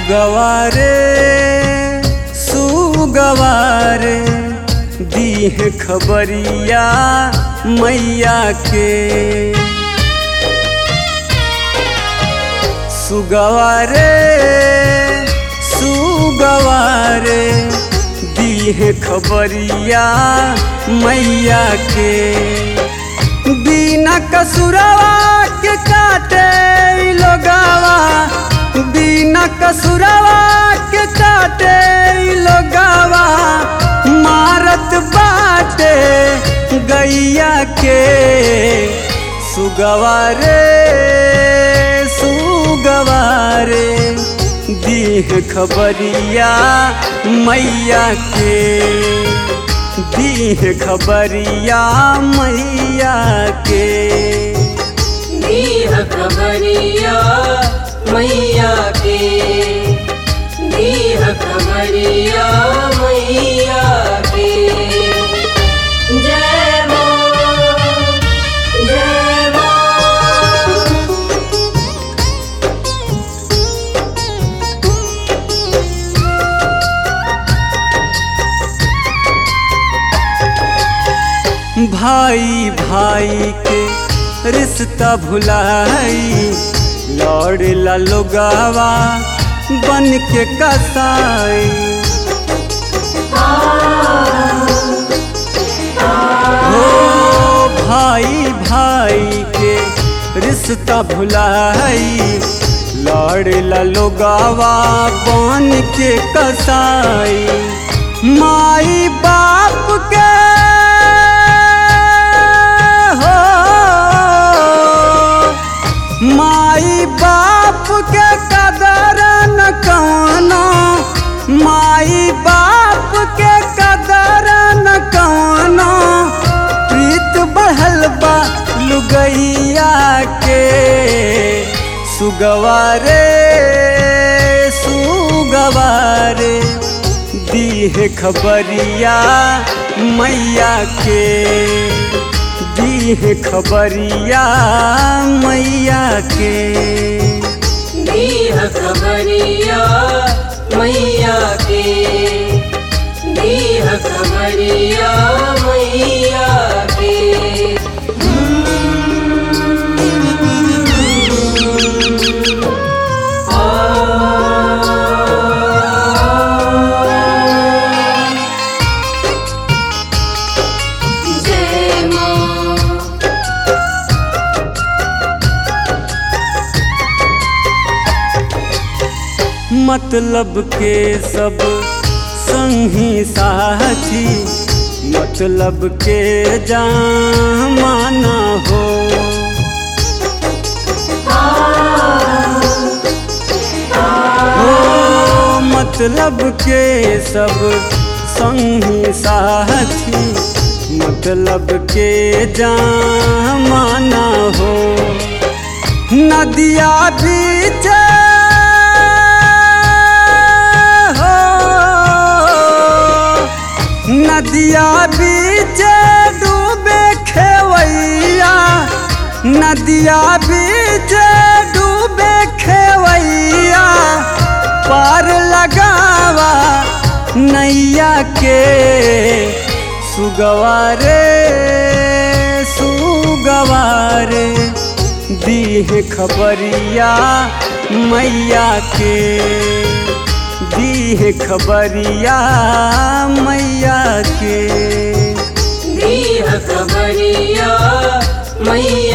सुगवारे सुगवारे दीह खबरिया मैया के सुगवारे सुगवारे दीह खबरिया मैया के बिना कसुरवा के काटे इ लोगावा बिना कसुरवा के काटे इ लोगावा मारत बाटे गैया के सुगवारे सुगवारे दीह खबरिया मैया के दीह खबरिया मैया के दीह खबरिया मैया के दीह खबरिया मैया के जय मां जय मां भाई भाई के रिश्ता भुलाई लौड़ ला लोगावा बन के कसाई हो भाई भाई के रिश्ता भुलाई लौड़ ला लोगावा बन के कसाई माई बाप के हो माई बाप के कदर न कौनो माई बाप के कदर न कौनो प्रीत बढ़ल बा लुगैया के सुगवारे सुगवारे दीह खबरिया मैया के दीह खबरिया मैया के दीह खबरिया मैया के दीह खबरिया मैया के जय मां मतलब के सब संगी साथी मतलब के जामाना हो हो मतलब के सब संगी साथी मतलब के जामाना हो नदिया बीच हो नदिया बीच डूबे खेवैया नदिया बीच डूबे खेवैया पार लगावा नैया के सुगवारे सुगवारे दीह खबरिया मैया के दीह खबरिया मैया के दीह खबरिया मैया